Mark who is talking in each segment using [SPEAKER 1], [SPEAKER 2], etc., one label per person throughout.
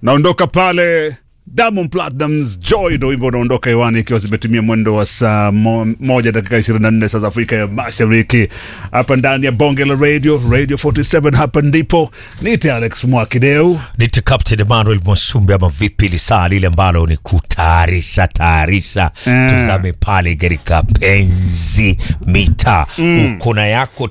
[SPEAKER 1] naondoka pale Diamond Platnumz Joy ndo wimbo unaondoka hewani ikiwa zimetimia mwendo wa saa mo, moja dakika 24 saa za Afrika ya Mashariki, hapa ndani ya bonge la radio radio 47. Hapa ndipo nite Alex Mwakideu.
[SPEAKER 2] Nite Captain Emmanuel Mwasumbe ama vipi, lisaa lile ambalo ni kutayarisha tayarisha
[SPEAKER 1] Mm.
[SPEAKER 2] tuzame pale katika penzi mita uko na yako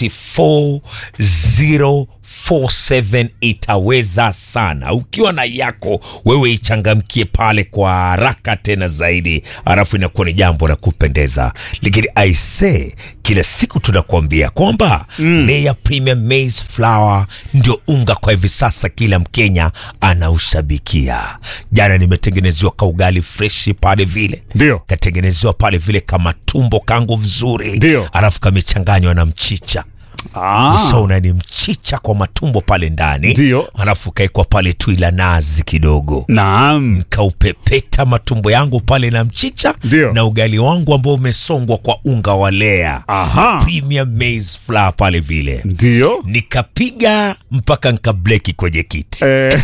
[SPEAKER 2] 24047 itaweza sana ukiwa na yako wewe ichangamkie pale kwa haraka tena zaidi alafu inakuwa ni jambo la kupendeza lakini aise kila siku tunakuambia kwamba mm. Layer Premium Maize Flour ndio unga kwa hivi sasa kila Mkenya anaushabikia. Jana nimetengenezewa kaugali freshi pale vile,
[SPEAKER 1] Ndio.
[SPEAKER 2] katengenezewa pale vile kama tumbo kangu vizuri,
[SPEAKER 1] Ndio.
[SPEAKER 2] alafu kamechanganywa na mchicha
[SPEAKER 1] Ah,
[SPEAKER 2] ushaona ni mchicha kwa matumbo pale ndani,
[SPEAKER 1] Ndio.
[SPEAKER 2] alafu kaekwa pale tui la nazi kidogo
[SPEAKER 1] naam,
[SPEAKER 2] kaupepeta matumbo yangu pale na mchicha
[SPEAKER 1] Ndio.
[SPEAKER 2] na ugali wangu ambao umesongwa kwa unga wa Lea
[SPEAKER 1] aha,
[SPEAKER 2] premium maize flour pale vile
[SPEAKER 1] ndio
[SPEAKER 2] mpaka nkableki kwenye kiti
[SPEAKER 1] Eh,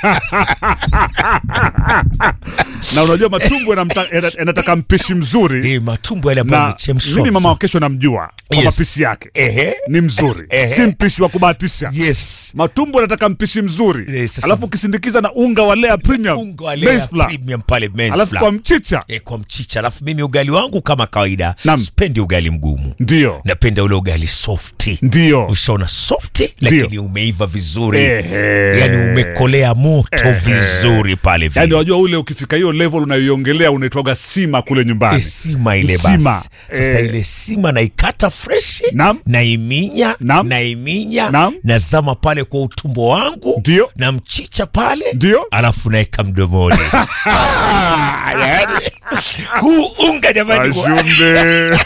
[SPEAKER 1] na unajua matumbo yanamta- yana- yanataka mpishi mzuri
[SPEAKER 2] e, matumbo yale ambayo
[SPEAKER 1] na
[SPEAKER 2] yamechemshwa
[SPEAKER 1] mimi mama wa
[SPEAKER 2] vizuri.
[SPEAKER 1] kesho namjua kwa
[SPEAKER 2] Yes.
[SPEAKER 1] mapishi yake
[SPEAKER 2] Ehe.
[SPEAKER 1] ni mzuri
[SPEAKER 2] Ehe.
[SPEAKER 1] si mpishi wa kubahatisha
[SPEAKER 2] yes
[SPEAKER 1] matumbo yanataka mpishi mzuri
[SPEAKER 2] Eh, sasa-
[SPEAKER 1] alafu ukisindikiza na unga wa Lea premium
[SPEAKER 2] unga wa
[SPEAKER 1] maize
[SPEAKER 2] Lea
[SPEAKER 1] flour.
[SPEAKER 2] premium pale maize
[SPEAKER 1] alafu
[SPEAKER 2] flour.
[SPEAKER 1] kwa mchicha
[SPEAKER 2] e, kwa mchicha alafu mimi ugali wangu kama kawaida
[SPEAKER 1] Naam.
[SPEAKER 2] spendi ugali mgumu
[SPEAKER 1] ndio
[SPEAKER 2] napenda ule ugali softi
[SPEAKER 1] ndio
[SPEAKER 2] ushaona softi
[SPEAKER 1] Ndio.
[SPEAKER 2] lakini umeiva vizuri
[SPEAKER 1] Ehe.
[SPEAKER 2] yani umekolea moto vizuri pale vile
[SPEAKER 1] yaani wajua ule ukifika hiyo level unayoiongelea unaitwaga sima kule nyumbani
[SPEAKER 2] E, sima ile
[SPEAKER 1] Sima.
[SPEAKER 2] basi sasa
[SPEAKER 1] Eh.
[SPEAKER 2] ile sima naikata freshi
[SPEAKER 1] Naam.
[SPEAKER 2] naiminya
[SPEAKER 1] Naam.
[SPEAKER 2] naiminya
[SPEAKER 1] Naam.
[SPEAKER 2] nazama pale kwa utumbo wangu
[SPEAKER 1] Ndio.
[SPEAKER 2] na mchicha pale
[SPEAKER 1] Ndio.
[SPEAKER 2] alafu naeka mdomoni yani, huu unga jamani wa-
[SPEAKER 1] Ashumbe.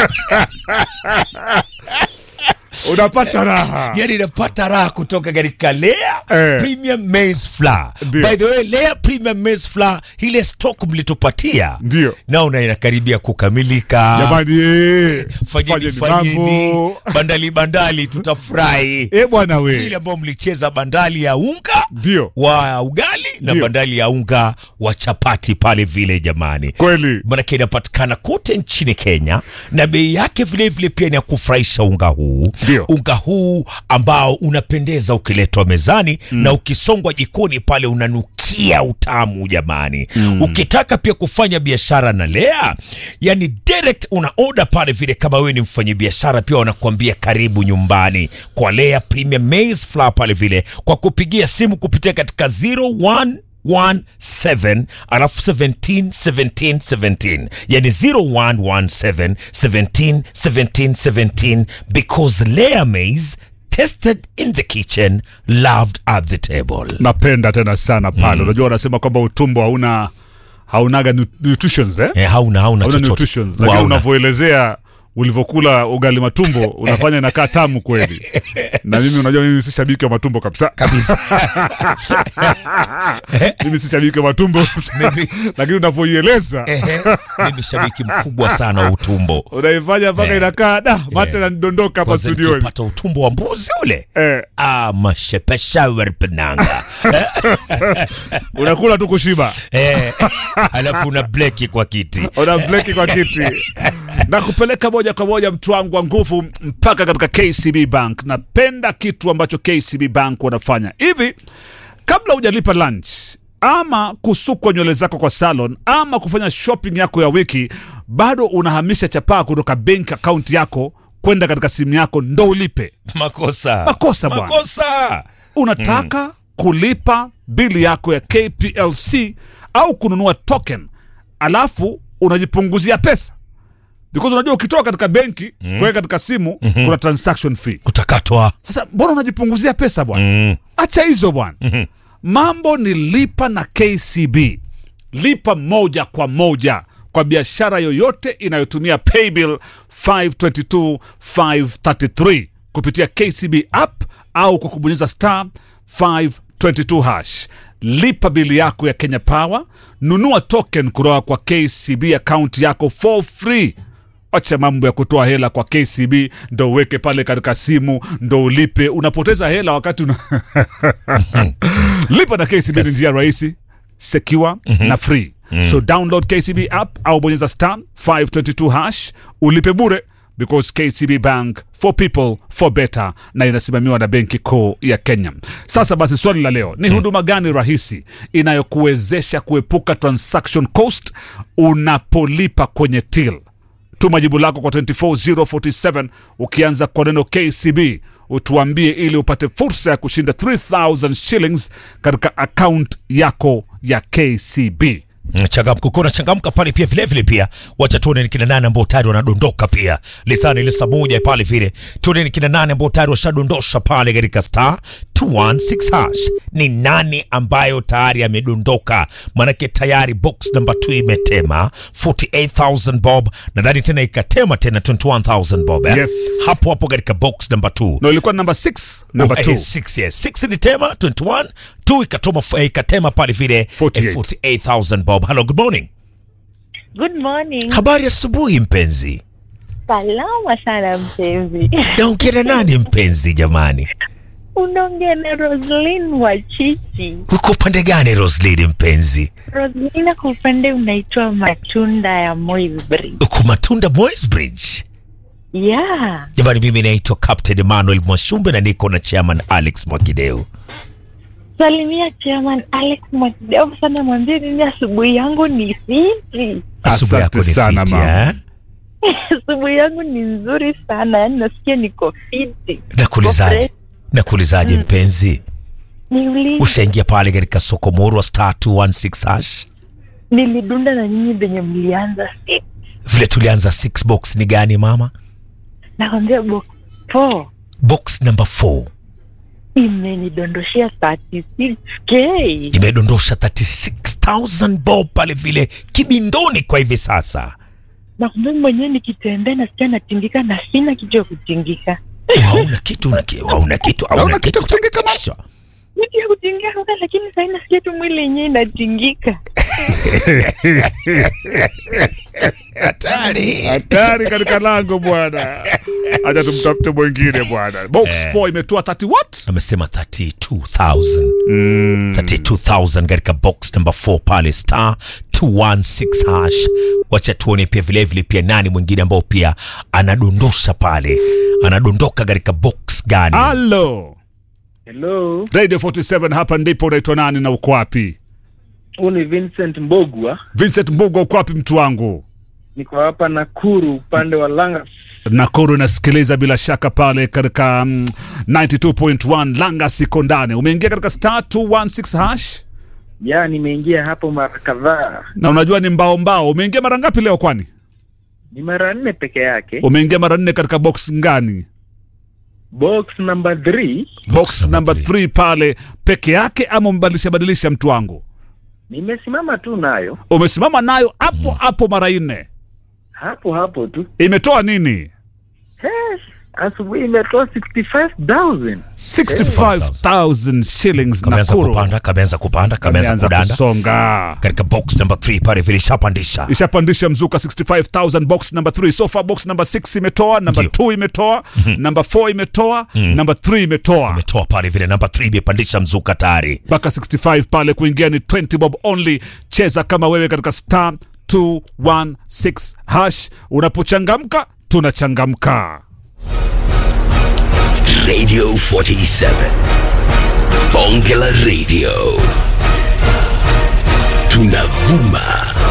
[SPEAKER 1] unapata raha
[SPEAKER 2] yani napata raha kutoka katika Lea
[SPEAKER 1] Eh.
[SPEAKER 2] Premium Maize Flour.
[SPEAKER 1] Ndio.
[SPEAKER 2] By the way, Lea Premium Maize Flour ile stock mlitupatia
[SPEAKER 1] Ndio.
[SPEAKER 2] naona inakaribia kukamilika.
[SPEAKER 1] jamani eh,
[SPEAKER 2] Fanyeni
[SPEAKER 1] fanyeni
[SPEAKER 2] fanyeni
[SPEAKER 1] mambo.
[SPEAKER 2] bandali bandali, tutafurahi
[SPEAKER 1] Eh, bwana
[SPEAKER 2] ile
[SPEAKER 1] we
[SPEAKER 2] ambao mlicheza bandali ya unga
[SPEAKER 1] ndio
[SPEAKER 2] wa ugali na
[SPEAKER 1] Ndio.
[SPEAKER 2] bandali ya unga wa chapati pale vile jamani
[SPEAKER 1] kweli
[SPEAKER 2] manake inapatikana kote nchini Kenya na bei yake vilevile vile pia ni ya kufurahisha unga huu
[SPEAKER 1] Ndio.
[SPEAKER 2] unga huu ambao unapendeza ukiletwa mezani mm. na ukisongwa jikoni pale unanukia utamu jamani mm. ukitaka pia kufanya biashara na Lea yani direct una order pale vile kama wewe ni mfanyabiashara pia wanakuambia karibu nyumbani kwa Lea Premium Maize Flour pale vile kwa kupigia simu kupitia katika 01 17 alafu 17 17 17 yani 0117 17 17 17 because layer maize tested in the kitchen loved at the table
[SPEAKER 1] napenda tena sana pale unajua wanasema kwamba utumbo hauna haunaga nu- nutritions eh?
[SPEAKER 2] eh, hauna hauna
[SPEAKER 1] hauna
[SPEAKER 2] chochote
[SPEAKER 1] nutritions lakini
[SPEAKER 2] Hauna.
[SPEAKER 1] unavyoelezea ulivyokula ugali matumbo unafanya inakaa tamu kweli na mimi unajua mimi si shabiki wa matumbo kabisa
[SPEAKER 2] kabisa
[SPEAKER 1] mimi si shabiki wa matumbo
[SPEAKER 2] Mimi-
[SPEAKER 1] lakini unavyoieleza
[SPEAKER 2] Ehe, mimi shabiki mkubwa sana wa utumbo
[SPEAKER 1] unaifanya mpaka
[SPEAKER 2] Eh.
[SPEAKER 1] inakaa da mate
[SPEAKER 2] Eh.
[SPEAKER 1] nanidondoka hapa
[SPEAKER 2] kwanza
[SPEAKER 1] studioni
[SPEAKER 2] nikipata utumbo wa mbuzi ule
[SPEAKER 1] eh,
[SPEAKER 2] ah, mashepesha werpenanga
[SPEAKER 1] unakula tu kushiba
[SPEAKER 2] eh, alafu una bleki kwa kiti
[SPEAKER 1] una bleki kwa kiti na kupeleka moja kwa moja mtu wangu wa nguvu mpaka katika KCB Bank. Napenda kitu ambacho KCB Bank wanafanya hivi, kabla hujalipa lunch ama kusukwa nywele zako kwa salon ama kufanya shopping yako ya wiki, bado unahamisha chapaa kutoka bank account yako kwenda katika simu yako ndo ulipe.
[SPEAKER 2] makosa
[SPEAKER 1] Makosa bwana.
[SPEAKER 2] makosa
[SPEAKER 1] Unataka kulipa bili yako ya KPLC au kununua token, alafu unajipunguzia pesa because unajua ukitoka katika benki mm. kuweka katika simu mm-hmm. kuna transaction fee.
[SPEAKER 2] kutakatwa
[SPEAKER 1] Sasa mbona unajipunguzia pesa bwana?
[SPEAKER 2] mm.
[SPEAKER 1] Acha hizo bwana. mm-hmm. Mambo ni lipa na KCB, lipa moja kwa moja kwa biashara yoyote inayotumia paybill 522 533 kupitia KCB app au kwa kubonyeza star 522 hash. Lipa bili yako ya Kenya Power, nunua token kutoka kwa KCB account yako for free. Acha mambo ya kutoa hela kwa KCB ndo uweke pale katika simu ndo ulipe. Unapoteza hela wakati una lipa na kcb ni njia rahisi secure na free so download kcb app au bonyeza star 522 hash ulipe bure because kcb bank for people for better na inasimamiwa na benki kuu ya kenya sasa basi swali la leo ni huduma gani rahisi inayokuwezesha kuepuka transaction cost unapolipa kwenye till tuma jibu lako kwa 24047 ukianza kwa neno kcb utuambie ili upate fursa ya kushinda 3000 shillings katika account yako ya kcb
[SPEAKER 2] changamka ukiwa unachangamka pale pia vile vile pia wacha tuone ni kina nane ambao tayari wanadondoka pia lisani ile saa moja pale vile tuone ni kina nane ambao tayari washadondosha pale katika star 216 hash ni nani ambayo tayari amedondoka manake tayari box number 2 imetema 48000 bob nadhani tena ikatema tena 21000 bob eh?
[SPEAKER 1] Yes.
[SPEAKER 2] hapo hapo katika box number 2
[SPEAKER 1] no ilikuwa namba 6 namba
[SPEAKER 2] Oh, eh,
[SPEAKER 1] 2
[SPEAKER 2] six, yes. Six ilitema 21 2 ikatoma eh, ikatema pale vile eh,
[SPEAKER 1] 48.
[SPEAKER 2] 48000 bob hello good morning
[SPEAKER 3] Good morning.
[SPEAKER 2] habari asubuhi mpenzi
[SPEAKER 3] Salama sana mpenzi.
[SPEAKER 2] naongea na nani mpenzi jamani
[SPEAKER 3] Unaongea na Roslyn wa Chichi.
[SPEAKER 2] uko upande gani roslin mpenzi
[SPEAKER 3] Roslyn kwa upande unaitwa matunda ya Moisbridge.
[SPEAKER 2] uko matunda Moisbridge
[SPEAKER 3] Yeah.
[SPEAKER 2] jamani mimi naitwa captain emmanuel mwashumbe na niko na chairman alex mwakideu
[SPEAKER 3] Salimia chairman Alex Mwakideu sana, mwambie mimi asubuhi yangu ni fiti.
[SPEAKER 2] asubuhi yako
[SPEAKER 1] Asante
[SPEAKER 2] ni
[SPEAKER 1] sana,
[SPEAKER 2] fiti
[SPEAKER 1] mama.
[SPEAKER 2] eh?
[SPEAKER 3] asubuhi yangu ni nzuri sana, yaani nasikia niko fiti.
[SPEAKER 2] nakuulizaje nakuulizaje mpenzi
[SPEAKER 3] Niulize,
[SPEAKER 2] ushaingia pale katika soko morwa star 216 hash
[SPEAKER 3] nilidunda na nyinyi venye mlianza siku.
[SPEAKER 2] vile tulianza 6 box ni gani mama
[SPEAKER 3] Nakwambia box four
[SPEAKER 2] box number 4
[SPEAKER 3] imenidondoshea 36k.
[SPEAKER 2] imedondosha 36000 bob pale vile kibindoni kwa hivi sasa
[SPEAKER 3] nakwambia mwenyewe nikitembea nasikia natingika na sina kitu ya kutingika
[SPEAKER 2] hauna kitu una ki- hauna kitu hauna
[SPEAKER 1] Hauna kitu
[SPEAKER 2] kitu cha
[SPEAKER 1] kutingika
[SPEAKER 2] kutingishwa.
[SPEAKER 3] kitu ya kutingika kuna lakini sahii nasikia tu mwili yenyewe inatingika
[SPEAKER 1] hatari katika lango bwana hacha tumtafute mwingine bwana box 4 imetoa 30 what
[SPEAKER 2] amesema 32000 32000 katika box number 4 pale star 216 hash wacha tuone pia vilevile pia nani mwingine ambao pia anadondosha pale anadondoka katika box gani
[SPEAKER 1] halo
[SPEAKER 4] Hello,
[SPEAKER 1] radio 47 hapa ndipo unaitwa nani na uko wapi
[SPEAKER 4] huu ni Vincent Mbogwa,
[SPEAKER 1] vincent mbuga uko wapi mtu wangu
[SPEAKER 4] niko hapa Nakuru upande wa Langas.
[SPEAKER 1] nakuru inasikiliza bila shaka pale katika mm, 92.1 langa siko ndani umeingia katika star 216 hash
[SPEAKER 4] Ya, nimeingia hapo mara kadhaa,
[SPEAKER 1] na unajua ni mbao mbao umeingia mara ngapi leo kwani
[SPEAKER 4] ni mara nne peke yake.
[SPEAKER 1] umeingia mara nne katika box ngani
[SPEAKER 4] Box number 3
[SPEAKER 1] box
[SPEAKER 2] number
[SPEAKER 1] number
[SPEAKER 2] three.
[SPEAKER 1] 3 pale peke yake ama umebadilisha badilisha mtu wangu
[SPEAKER 4] nimesimama tu nayo
[SPEAKER 1] umesimama nayo hapo hapo mara nne
[SPEAKER 4] hapo hapo tu.
[SPEAKER 1] imetoa nini
[SPEAKER 4] Hey, asubuhi imetoa 65,000.
[SPEAKER 1] 65000 shillings
[SPEAKER 2] kameanza
[SPEAKER 1] nakuru
[SPEAKER 2] kupanda kameanza kupanda kameanza
[SPEAKER 1] Kameanza
[SPEAKER 2] kudanda
[SPEAKER 1] kusonga
[SPEAKER 2] katika box number 3 pale vile ishapandisha
[SPEAKER 1] ishapandisha mzuka 65000 box number 3 so far box number 6 imetoa number
[SPEAKER 2] Ndio.
[SPEAKER 1] 2 imetoa number 4 imetoa number 3 imetoa
[SPEAKER 2] ametoa pale vile namba 3 imepandisha mzuka tayari
[SPEAKER 1] mpaka 65 pale kuingia ni 20 bob only cheza kama wewe katika star 216 hash unapochangamka tunachangamka
[SPEAKER 5] Radio 47. Bonge la Radio. Tunavuma